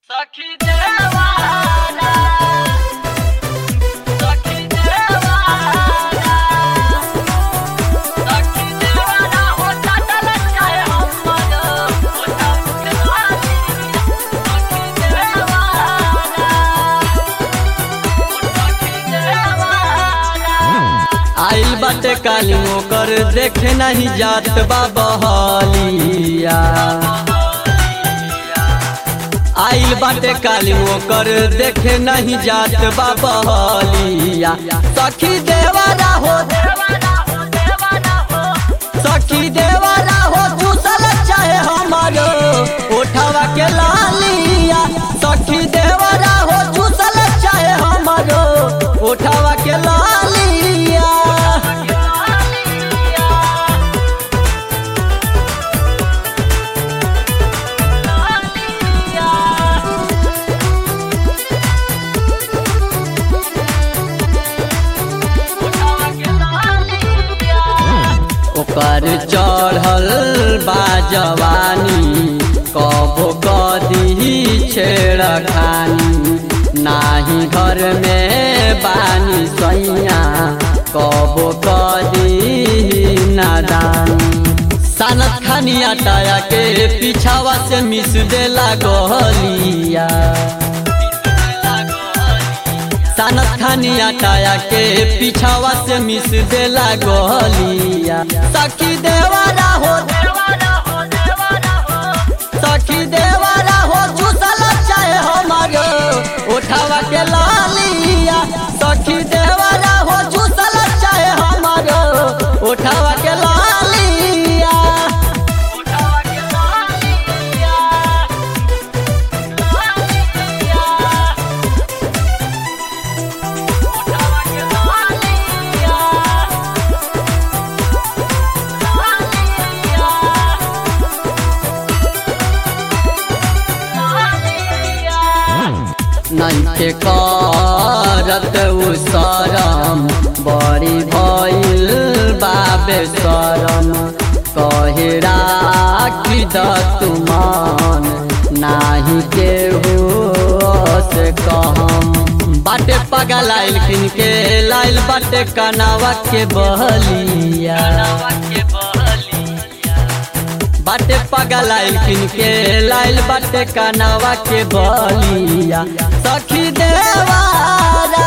सखी देवाना सखी देवाना सखी देवाना हो चटल चाहे हमन हो टमके वाली सखी देवाना सखी देवाना आइल बाटे काली ओकर देखे नहीं जात बा बहलिया आइल बाटे काली ओकर देखे नहीं जात बा बहलिया सखी देवरा हो देवाना हो देवाना हो सखी देवरा हो चूसल चाहे हमारो उठावा के लालिया सखी देवरा हो चूसल चाहे हमारो उठावा के लालिया ओकर चढ़ल बा जवानी कबो कदी छेड़ खानी नाही घर में बानी सैया कबो कदी नादानी सानत खानी आटाया के पीछावा से मिस देला गलिया सानत खानी आटाया के पीछावा से मिस देला गलिया सखी देवारा हो सखी देवारा हो चूसल चाहे हमारो उठावा के लालिया सखी देवारा हो चूसल चाहे हमारो उठावा के लालिया नैखे करत उ शरम बड़ी भइल बाबे शरम कहे राखी द तुमान नाही केहू से कहम बाटे पगल आइल किन के लाइल बाटे कनावा के बहलिया बाटे पगल आइल किन के लाइल बाटे कनावा के बलिया सखी देवारा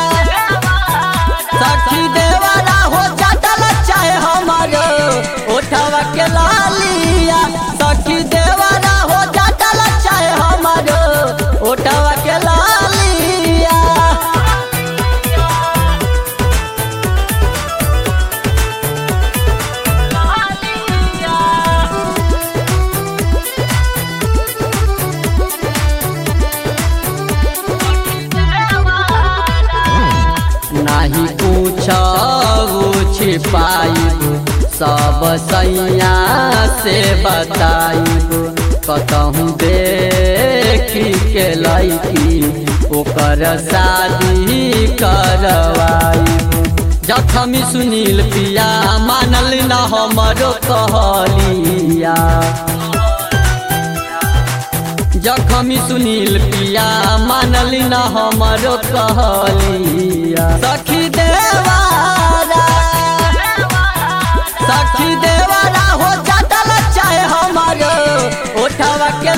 सखी देवारा हो चटल चाहे हमारो उठावा के लालिया सखी देवारा हो चटल चाहे हमारो उठावा के लालिया नाही पूछू छिपाइब सब सैया से बताइब कतहूँ देखी के लैकी ओकर शादी करवाइब जखमी सुनील पिया मानल न हमरो कहलिया जखमी सुनील पिया मानली न हमरो कहलिया सखी देवारा सखी देवारा हो चटल चाहे हमारो उठावा के